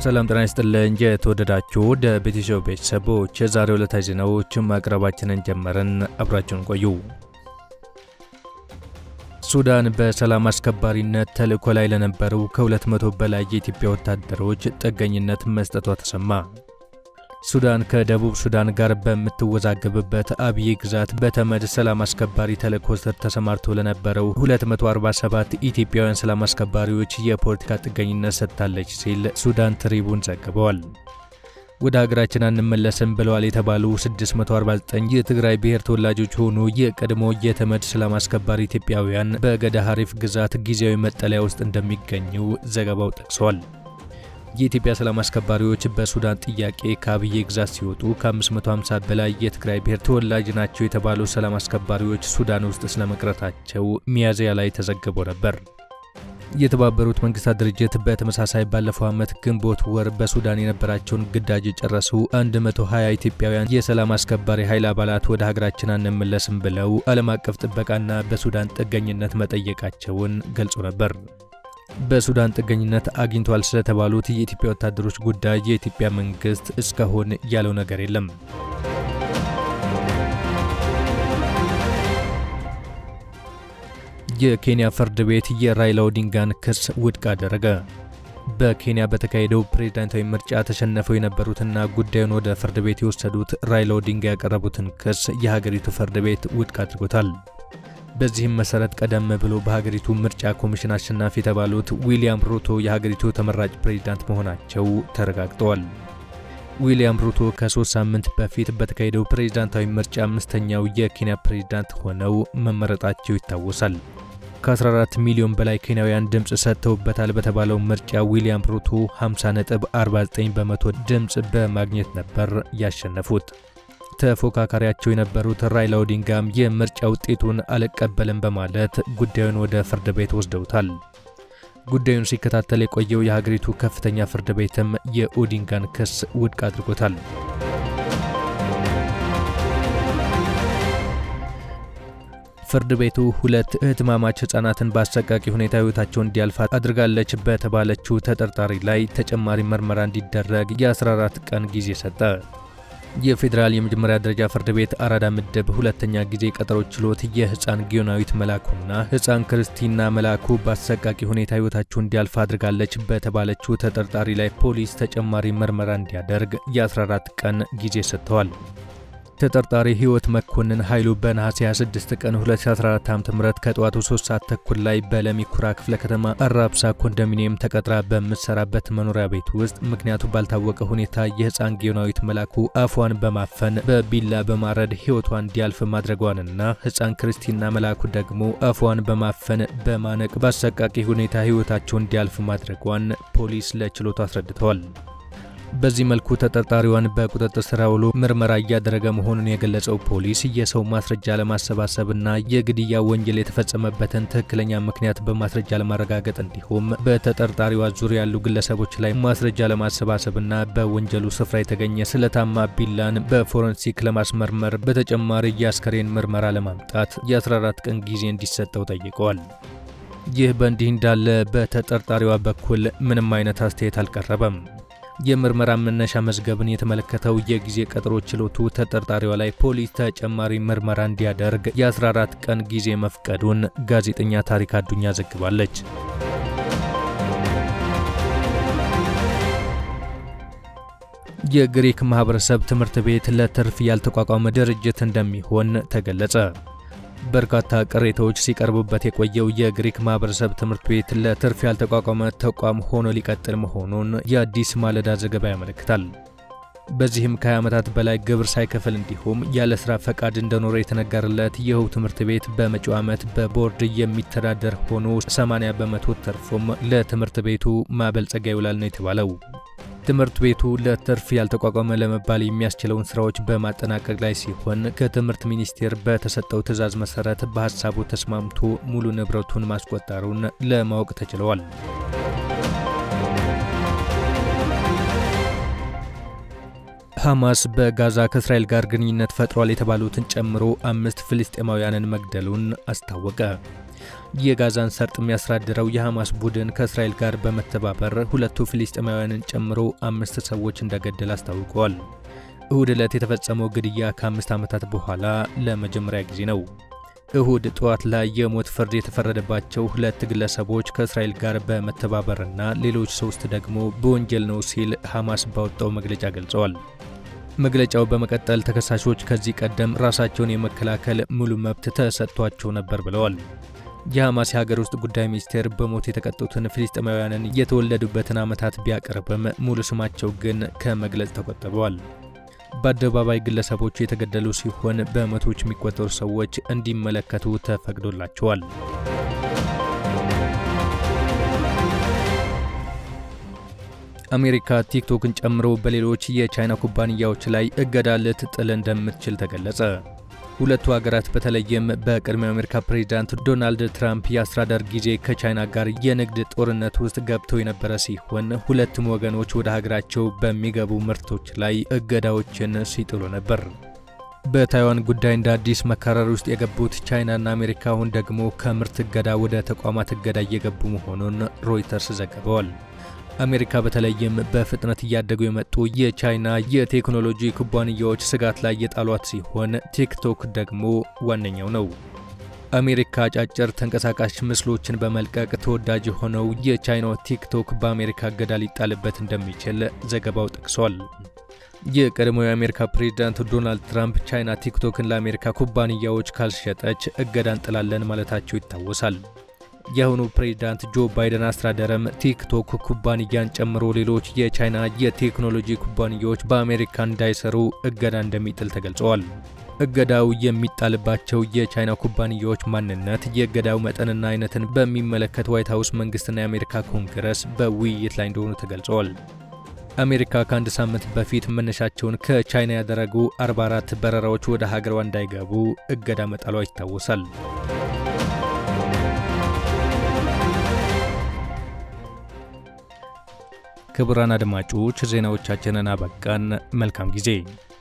ሰላም ጤና ይስጥልን። የተወደዳችሁ ወደ ቤተሰብ ቤተሰቦች የዛሬው ዕለታዊ ዜናዎች ማቅረባችንን ጀመርን። አብራችሁን ቆዩ። ሱዳን በሰላም አስከባሪነት ተልዕኮ ላይ ለነበሩ ከ200 በላይ የኢትዮጵያ ወታደሮች ጥገኝነት መስጠቷ ተሰማ። ሱዳን ከደቡብ ሱዳን ጋር በምትወዛገብበት አብዬ ግዛት በተመድ ሰላም አስከባሪ ተልዕኮ ስር ተሰማርቶ ለነበረው 247 ኢትዮጵያውያን ሰላም አስከባሪዎች የፖለቲካ ጥገኝነት ሰጥታለች ሲል ሱዳን ትሪቡን ዘግበዋል። ወደ ሀገራችን አንመለስም ብለዋል የተባሉ 649 የትግራይ ብሔር ተወላጆች ሆኑ የቀድሞ የተመድ ሰላም አስከባሪ ኢትዮጵያውያን በገዳ ሐሪፍ ግዛት ጊዜያዊ መጠለያ ውስጥ እንደሚገኙ ዘገባው ጠቅሷል። የኢትዮጵያ ሰላም አስከባሪዎች በሱዳን ጥያቄ ከአብዬ ግዛት ሲወጡ ከ550 በላይ የትግራይ ብሔር ተወላጅ ናቸው የተባሉ ሰላም አስከባሪዎች ሱዳን ውስጥ ስለመቅረታቸው ሚያዝያ ላይ ተዘግቦ ነበር። የተባበሩት መንግስታት ድርጅት በተመሳሳይ ባለፈው ዓመት ግንቦት ወር በሱዳን የነበራቸውን ግዳጅ የጨረሱ 120 ኢትዮጵያውያን የሰላም አስከባሪ ኃይል አባላት ወደ ሀገራችን አንመለስም ብለው ዓለም አቀፍ ጥበቃና በሱዳን ጥገኝነት መጠየቃቸውን ገልጾ ነበር። በሱዳን ጥገኝነት አግኝቷል ስለተባሉት የኢትዮጵያ ወታደሮች ጉዳይ የኢትዮጵያ መንግስት እስካሁን ያለው ነገር የለም። የኬንያ ፍርድ ቤት የራይላ ኦዲንጋን ክስ ውድቅ አደረገ። በኬንያ በተካሄደው ፕሬዝዳንታዊ ምርጫ ተሸነፈው የነበሩትና ጉዳዩን ወደ ፍርድ ቤት የወሰዱት ራይላ ኦዲንጋ ያቀረቡትን ክስ የሀገሪቱ ፍርድ ቤት ውድቅ አድርጎታል። በዚህም መሰረት ቀደም ብሎ በሀገሪቱ ምርጫ ኮሚሽን አሸናፊ የተባሉት ዊሊያም ሩቶ የሀገሪቱ ተመራጭ ፕሬዝዳንት መሆናቸው ተረጋግጠዋል። ዊሊያም ሩቶ ከሶስት ሳምንት በፊት በተካሄደው ፕሬዝዳንታዊ ምርጫ አምስተኛው የኬንያ ፕሬዝዳንት ሆነው መመረጣቸው ይታወሳል። ከ14 ሚሊዮን በላይ ኬንያውያን ድምፅ ሰጥተውበታል በተባለው ምርጫ ዊሊያም ሩቶ 50.49 በመቶ ድምፅ በማግኘት ነበር ያሸነፉት። ተፎካካሪያቸው የነበሩት ራይላ ኦዲንጋም የምርጫ ውጤቱን አልቀበልም በማለት ጉዳዩን ወደ ፍርድ ቤት ወስደውታል። ጉዳዩን ሲከታተል የቆየው የሀገሪቱ ከፍተኛ ፍርድ ቤትም የኦዲንጋን ክስ ውድቅ አድርጎታል። ፍርድ ቤቱ ሁለት እህትማማች ህጻናትን በአሰቃቂ ሁኔታ ህይወታቸው እንዲያልፍ አድርጋለች በተባለችው ተጠርጣሪ ላይ ተጨማሪ ምርመራ እንዲደረግ የ14 ቀን ጊዜ ሰጠ። የፌዴራል የመጀመሪያ ደረጃ ፍርድ ቤት አራዳ ምድብ ሁለተኛ ጊዜ ቀጠሮ ችሎት የህፃን ጊዮናዊት መላኩና ህፃን ክርስቲና መላኩ በአሰቃቂ ሁኔታ ህይወታቸው እንዲያልፍ አድርጋለች በተባለችው ተጠርጣሪ ላይ ፖሊስ ተጨማሪ ምርመራ እንዲያደርግ የ14 ቀን ጊዜ ሰጥተዋል። ተጠርጣሪ ህይወት መኮንን ኃይሉ በነሐሴ 26 ቀን 2014 ዓ.ም ከጠዋቱ 3 ሰዓት ተኩል ላይ በለሚ ኩራ ክፍለ ከተማ አራብሳ ኮንዶሚኒየም ተቀጥራ በምትሰራበት መኖሪያ ቤት ውስጥ ምክንያቱ ባልታወቀ ሁኔታ የህፃን ጊዮናዊት መላኩ አፏን በማፈን በቢላ በማረድ ህይወቷ እንዲያልፍ ማድረጓንና ህፃን ክርስቲና መላኩ ደግሞ አፏን በማፈን በማነቅ በአሰቃቂ ሁኔታ ህይወታቸው እንዲያልፍ ማድረጓን ፖሊስ ለችሎቱ አስረድተዋል። በዚህ መልኩ ተጠርጣሪዋን በቁጥጥር ስር ውሎ ምርመራ እያደረገ መሆኑን የገለጸው ፖሊስ የሰው ማስረጃ ለማሰባሰብና የግድያ ወንጀል የተፈጸመበትን ትክክለኛ ምክንያት በማስረጃ ለማረጋገጥ እንዲሁም በተጠርጣሪዋ ዙሪያ ያሉ ግለሰቦች ላይ ማስረጃ ለማሰባሰብና በወንጀሉ ስፍራ የተገኘ ስለታማ ቢላን በፎረንሲክ ለማስመርመር በተጨማሪ የአስከሬን ምርመራ ለማምጣት የ14 ቀን ጊዜ እንዲሰጠው ጠይቀዋል። ይህ በእንዲህ እንዳለ በተጠርጣሪዋ በኩል ምንም አይነት አስተያየት አልቀረበም። የምርመራ መነሻ መዝገብን የተመለከተው የጊዜ ቀጠሮ ችሎቱ ተጠርጣሪዋ ላይ ፖሊስ ተጨማሪ ምርመራ እንዲያደርግ የ14 ቀን ጊዜ መፍቀዱን ጋዜጠኛ ታሪክ አዱኛ ዘግባለች። የግሪክ ማህበረሰብ ትምህርት ቤት ለትርፍ ያልተቋቋመ ድርጅት እንደሚሆን ተገለጸ። በርካታ ቅሬታዎች ሲቀርቡበት የቆየው የግሪክ ማህበረሰብ ትምህርት ቤት ለትርፍ ያልተቋቋመ ተቋም ሆኖ ሊቀጥል መሆኑን የአዲስ ማለዳ ዘገባ ያመለክታል። በዚህም ከ20 ዓመታት በላይ ግብር ሳይከፍል እንዲሁም ያለ ስራ ፈቃድ እንደኖረ የተነገረለት ይኸው ትምህርት ቤት በመጪው ዓመት በቦርድ የሚተዳደር ሆኖ 80 በመቶ ተርፎም ለትምህርት ቤቱ ማበልጸጊያ ይውላል ነው የተባለው። ትምህርት ቤቱ ለትርፍ ያልተቋቋመ ለመባል የሚያስችለውን ስራዎች በማጠናቀቅ ላይ ሲሆን ከትምህርት ሚኒስቴር በተሰጠው ትዕዛዝ መሰረት በሀሳቡ ተስማምቶ ሙሉ ንብረቱን ማስቆጠሩን ለማወቅ ተችለዋል። ሐማስ በጋዛ ከእስራኤል ጋር ግንኙነት ፈጥሯል የተባሉትን ጨምሮ አምስት ፍልስጤማውያንን መግደሉን አስታወቀ። የጋዛን ሰርጥ የሚያስተዳድረው የሐማስ ቡድን ከእስራኤል ጋር በመተባበር ሁለቱ ፍልስጤማውያንን ጨምሮ አምስት ሰዎች እንደገደል አስታውቀዋል። እሁድ ዕለት የተፈጸመው ግድያ ከአምስት ዓመታት በኋላ ለመጀመሪያ ጊዜ ነው። እሁድ ጠዋት ላይ የሞት ፍርድ የተፈረደባቸው ሁለት ግለሰቦች ከእስራኤል ጋር በመተባበርና ሌሎች ሶስት ደግሞ በወንጀል ነው ሲል ሐማስ ባወጣው መግለጫ ገልጸዋል። መግለጫው በመቀጠል ተከሳሾች ከዚህ ቀደም ራሳቸውን የመከላከል ሙሉ መብት ተሰጥቷቸው ነበር ብለዋል። የሐማስ የሀገር ውስጥ ጉዳይ ሚኒስቴር በሞት የተቀጡትን ፍልስጤማውያንን የተወለዱበትን ዓመታት ቢያቀርብም ሙሉ ስማቸው ግን ከመግለጽ ተቆጥበዋል። በአደባባይ ግለሰቦቹ የተገደሉ ሲሆን በመቶዎች የሚቆጠሩ ሰዎች እንዲመለከቱ ተፈቅዶላቸዋል። አሜሪካ ቲክቶክን ጨምሮ በሌሎች የቻይና ኩባንያዎች ላይ እገዳ ልትጥል እንደምትችል ተገለጸ። ሁለቱ ሀገራት በተለይም በቅድሚያ አሜሪካ ፕሬዚዳንት ዶናልድ ትራምፕ የአስተዳደር ጊዜ ከቻይና ጋር የንግድ ጦርነት ውስጥ ገብተው የነበረ ሲሆን ሁለቱም ወገኖች ወደ ሀገራቸው በሚገቡ ምርቶች ላይ እገዳዎችን ሲጥሉ ነበር። በታይዋን ጉዳይ እንደ አዲስ መካረር ውስጥ የገቡት ቻይናና አሜሪካ አሁን ደግሞ ከምርት እገዳ ወደ ተቋማት እገዳ እየገቡ መሆኑን ሮይተርስ ዘግበዋል። አሜሪካ በተለይም በፍጥነት እያደጉ የመጡ የቻይና የቴክኖሎጂ ኩባንያዎች ስጋት ላይ የጣሏት ሲሆን ቲክቶክ ደግሞ ዋነኛው ነው። አሜሪካ አጫጭር ተንቀሳቃሽ ምስሎችን በመልቀቅ ተወዳጅ የሆነው የቻይናው ቲክቶክ በአሜሪካ እገዳ ሊጣልበት እንደሚችል ዘገባው ጠቅሷል። የቀድሞው የአሜሪካ ፕሬዚዳንት ዶናልድ ትራምፕ ቻይና ቲክቶክን ለአሜሪካ ኩባንያዎች ካልሸጠች እገዳ እንጥላለን ማለታቸው ይታወሳል። የአሁኑ ፕሬዚዳንት ጆ ባይደን አስተዳደርም ቲክቶክ ኩባንያን ጨምሮ ሌሎች የቻይና የቴክኖሎጂ ኩባንያዎች በአሜሪካ እንዳይሰሩ እገዳ እንደሚጥል ተገልጸዋል። እገዳው የሚጣልባቸው የቻይና ኩባንያዎች ማንነት፣ የእገዳው መጠንና አይነትን በሚመለከት ዋይት ሀውስ መንግስትና የአሜሪካ ኮንግረስ በውይይት ላይ እንደሆኑ ተገልጸዋል። አሜሪካ ከአንድ ሳምንት በፊት መነሻቸውን ከቻይና ያደረጉ 44 በረራዎች ወደ ሀገሯ እንዳይገቡ እገዳ መጣሏ ይታወሳል። ክቡራን አድማጮች ዜናዎቻችንን አበቃን። መልካም ጊዜ